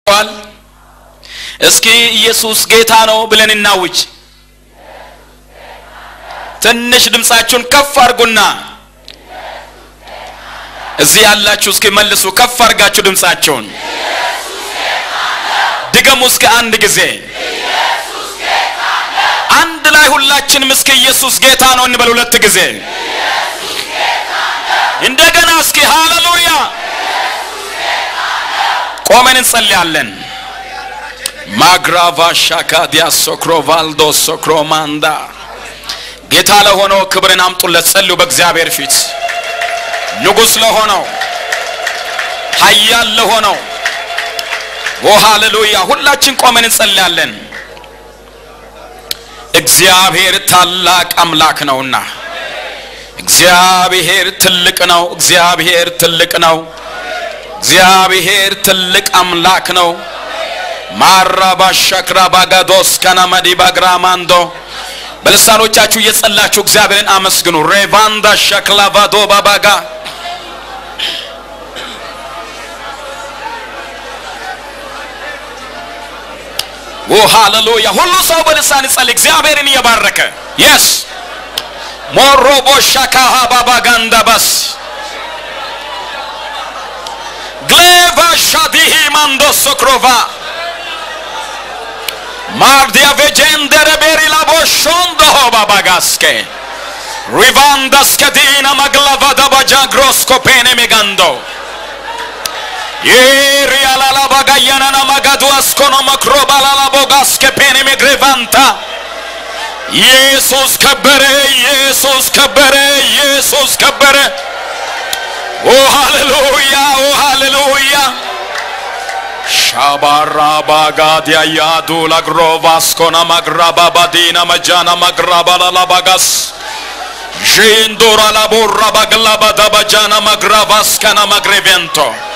ል እስኪ ኢየሱስ ጌታ ነው ብለን እናውጅ። ትንሽ ድምፃችሁን ከፍ አድርጉና እዚህ ያላችሁ እስኪ መልሱ። ከፍ አድርጋችሁ ድምፃችሁን ድገሙ እስኪ አንድ ጊዜ አንድ ላይ ሁላችንም እስኪ ኢየሱስ ጌታ ነው እንበል ሁለት ጊዜ እንደገና እስኪ ሃሌሉያ ቆመን እንጸልያለን። ማግራቫ ሻካዲያ ሶክሮቫልዶ ሶክሮማንዳ ጌታ ለሆነው ክብርን አምጡለት። ጸልዩ በእግዚአብሔር ፊት ንጉሥ ለሆነው ኃያል ለሆነው ኦ ሃሌሉያ። ሁላችን ቆመን እንጸልያለን። እግዚአብሔር ታላቅ አምላክ ነውና እግዚአብሔር ትልቅ ነው። እግዚአብሔር ትልቅ ነው። እግዚአብሔር ትልቅ አምላክ ነው። ማራባ ሸክራ ባጋዶስ ከናመዲ ባግራማንዶ በልሳኖቻችሁ እየጸላችሁ እግዚአብሔርን አመስግኑ። ሬቫንዳ ሸክላቫዶ ባባጋ ኦ ሃሌሉያ። ሁሉ ሰው በልሳን ይጸልይ እግዚአብሔርን እየባረከ የስ ሞሮቦ ሻካሃ ባባጋንዳ ባስ ግሌቫ ሻዲሂ ማንዶ ሶክሮቫ ማርዲያ ቬጀንደረ ቤሪ ላቦ ሾንዶሆ ባባጋስኬ ሪቫንዳስከዲና ማግላቫዳ ባጃግሮስኮፔኔ ሜጋንዶ ይሪያላላ ባጋያናና ማጋዱ አስኮኖ መክሮ ባላላ ቦጋስኬፔኔ ሜግሬቫንታ ኢየሱስ ከበረ፣ ኢየሱስ ከበረ፣ ኢየሱስ ከበረ። ኦ ሃሌሉያ፣ ኦ ሃሌሉያ። ሻባራ ባጋዲያ ያዱ ላግሮቫስኮና ማግራባ ባዲና መጃና ማግራባ ላላባጋስ ዤንዶራ ላቦራ ባግላባ ዳባጃና ማግራቫስካና ማግሬቬንቶ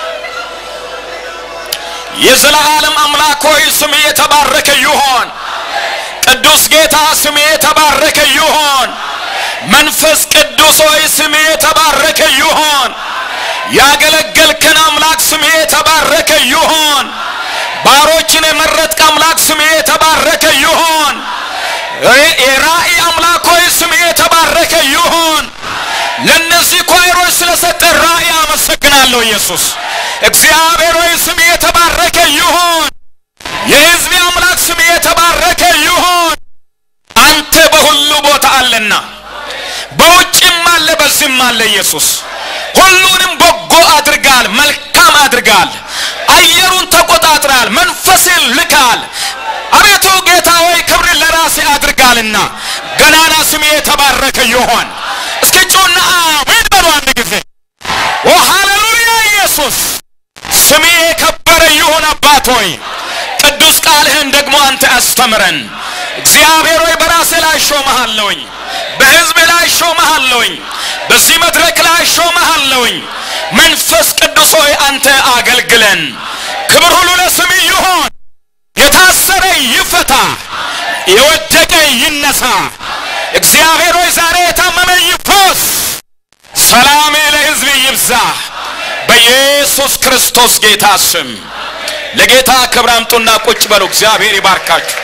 የዘላለም አምላክ ሆይ ስም የተባረከ ይሆን። ቅዱስ ጌታ ስም የተባረከ ይሆን። መንፈስ ቅዱስ ሆይ ስም የተባረከ ይሆን። ያገለገልከን አምላክ ስም የተባረከ ይሆን። ባሮችን የመረጥክ አምላክ ስም የተባረከ ይሆን። የራእይ አምላክ ሆይ ስም የተባረከ ይሆን። ለእነዚህ ኳይሮች ስለሰጠ ራእይ አመሰግናለሁ ኢየሱስ። እግዚአብሔር ሆይ ስም የተባረከ ይሆን። የሕዝቤ አምላክ ስም የተባረከ ይሆን። አንተ በሁሉ ቦታ አለና በውጭም አለ በዚህም አለ ኢየሱስ። ሁሉንም በጎ አድርጋል፣ መልካም አድርጋል። አየሩን ተቆጣጥራል፣ መንፈስን ልካል። አቤቱ ጌታ ሆይ ክብርን ለራሴ አድርጋልና ገናና ስም የተባረከ ይሆን። እስኪ ጩና አሜን በሉ አንድ ጊዜ። ኦ ሃሌሉያ! ኢየሱስ ስሜ የከበረ ይሁን። አባት ሆይ ቅዱስ ቃልህን ደግሞ አንተ አስተምረን። እግዚአብሔር ሆይ በራሴ ላይ ሾመሃለሁኝ፣ በሕዝብ ላይ ሾመሃለሁኝ፣ በዚህ መድረክ ላይ ሾመሃለሁኝ። መንፈስ ቅዱስ ሆይ አንተ አገልግለን። ክብር ሁሉ ለስም ይሁን። የታሰረ ይፈታ፣ የወደቀ ይነሳ። እግዚአብሔር ሆይ ዛሬ የታመመ ይፈወስ። ሰላም ለሕዝብ ይብዛ። በኢየሱስ ክርስቶስ ጌታ ስም ለጌታ ክብር አምጡና ቁጭ በሉ። እግዚአብሔር ይባርካችሁ።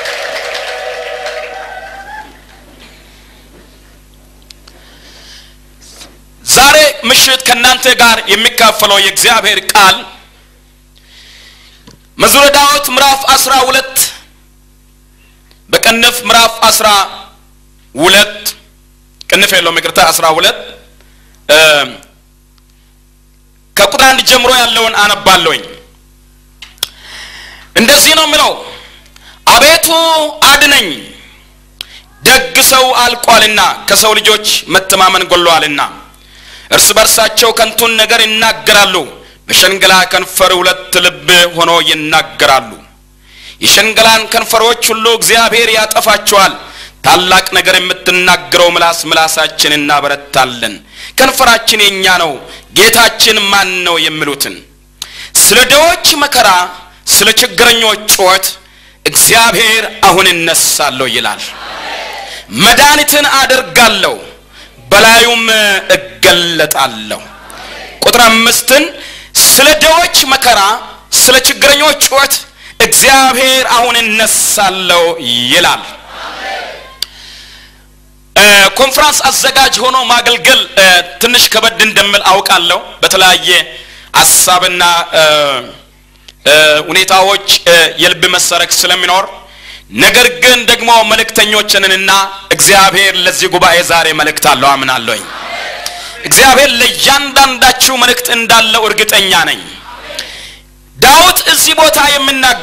ዛሬ ምሽት ከእናንተ ጋር የሚካፈለው የእግዚአብሔር ቃል መዝሙረ ዳዊት ምዕራፍ አስራ ሁለት በቅንፍ ምዕራፍ አስራ ሁለት ቅንፍ የለውም ይቅርታ፣ አስራ ሁለት ከቁጥር አንድ ጀምሮ ያለውን አነባለሁኝ። እንደዚህ ነው የሚለው፣ አቤቱ አድነኝ፣ ደግ ሰው አልቋልና ከሰው ልጆች መተማመን ጎሏልና። እርስ በርሳቸው ከንቱን ነገር ይናገራሉ፣ በሸንገላ ከንፈር ሁለት ልብ ሆኖ ይናገራሉ። የሸንገላን ከንፈሮች ሁሉ እግዚአብሔር ያጠፋቸዋል። ታላቅ ነገር የምትናገረው ምላስ ምላሳችን እናበረታለን። ከንፈራችን የኛ ነው፣ ጌታችን ማን ነው የሚሉትን ስለ ድሆች መከራ ስለ ችግረኞች ጩኸት እግዚአብሔር አሁን እነሳለሁ ይላል። መድኃኒትን አደርጋለሁ በላዩም እገለጣለሁ። ቁጥር አምስትን ስለ ድሆች መከራ ስለ ችግረኞች ጩኸት እግዚአብሔር አሁን እነሳለሁ ይላል። ኮንፍራንስ አዘጋጅ ሆኖ ማገልገል ትንሽ ከበድ እንደምል አውቃለሁ። በተለያየ ሀሳብና ሁኔታዎች የልብ መሰረክ ስለሚኖር ነገር ግን ደግሞ መልእክተኞችንና እግዚአብሔር ለዚህ ጉባኤ ዛሬ መልእክት አለው አምናለሁኝ። እግዚአብሔር ለእያንዳንዳችሁ መልእክት እንዳለው እርግጠኛ ነኝ። ዳዊት እዚህ ቦታ የምናገ